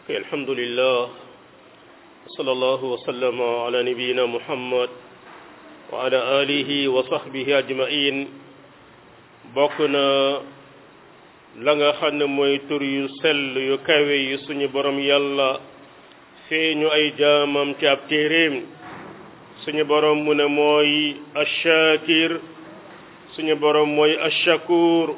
الحمد لله صلى الله وسلم على نبينا محمد وعلى آله وصحبه أجمعين بokna la nga xam ne mooy tur yu sell yu kawe yi suñu borom yàlla feeñu ay jaamam ci ab téeréem suñu borom mu ne mooy ashakir suñu borom mooy ashakur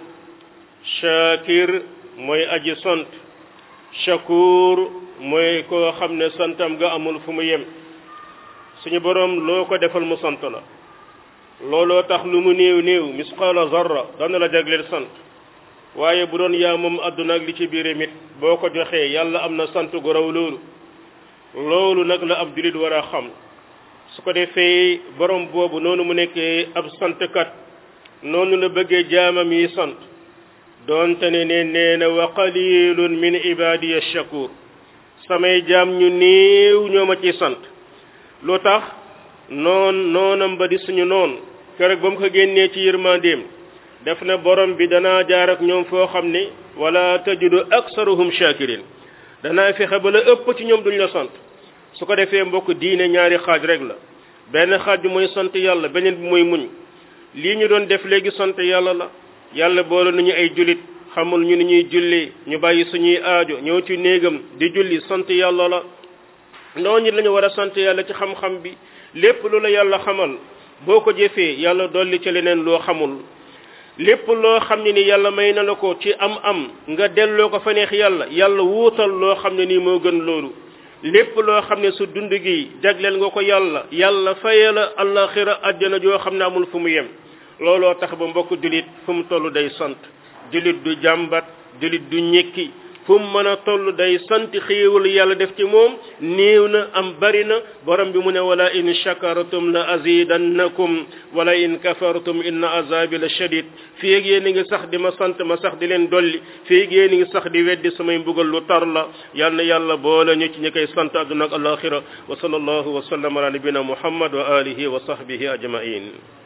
shakir mooy aji sant shakur mooy koo xam ne santam ga amul fu mu yem suñu borom loo ko defal mu sant la looloo tax lu mu néew néew misqaala zarra dana la jagleel sant waaye bu doon yaa moom àdduna ak li ci biir mit boo ko joxee yàlla am na sant gu raw loolu loolu nag la ab julit war a xam su ko defee borom boobu noonu mu nekkee ab santkat noonu la bëggee jaamam yi sant doonte ne ne nee na wa qalilun min ibadiya shakur samay jaam ñu néew ñoo ma ci sant lu tax noon noonam ba di suñu noon keroog ba mu ko génnee ci yërmandeem def na borom bi danaa jaar ak ñoom foo xam ne wala tajidu aksaruhum shakirin danaa fexe ba la ëpp ci ñoom duñ la sant su ko defee mbokk diine ñaari xaaj rek la benn xaaj bi mooy sant yàlla beneen bi mooy muñ lii ñu doon def léegi sant yàlla la yàlla boole nañu ay jullit xamul ñu ni ñuy julli ñu bàyyi suñuy aajo ñëw ci néegam di julli sant yàlla la noonu lañu war a sant yàlla ci xam-xam bi lépp lu la yàlla xamal boo ko jëfee yàlla dolli ci leneen loo xamul lépp loo xam ne ni yàlla may na la ko ci am-am nga delloo ko fa neex yàlla yàlla wuutal loo xam ne nii moo gën loolu lépp loo xam ne su dund gi jagleel nga ko yàlla yàlla faye la allaxira àjjana joo xam ne amul fu mu yem looloo tax ba mbokk jullit fu mu toll day sant jullit du jàmbat jullit du ñekki fu mu mën a toll day sant xéewal yàlla def ci moom néew na am bari na borom bi mu ne wala in shakartum la azidannakum wala in kafartum inna azabi la shadid fii ak yéen a ngi sax di ma sant ma sax di leen dolli fii ak yéen a ngi sax di weddi samay mbugal lu tar la yal na yàlla boole ñu ci ñi koy sant àdduna ak alaxira wa sallallahu wa sallam ala nabina muhammad wa alihi wa sahbihi ajmain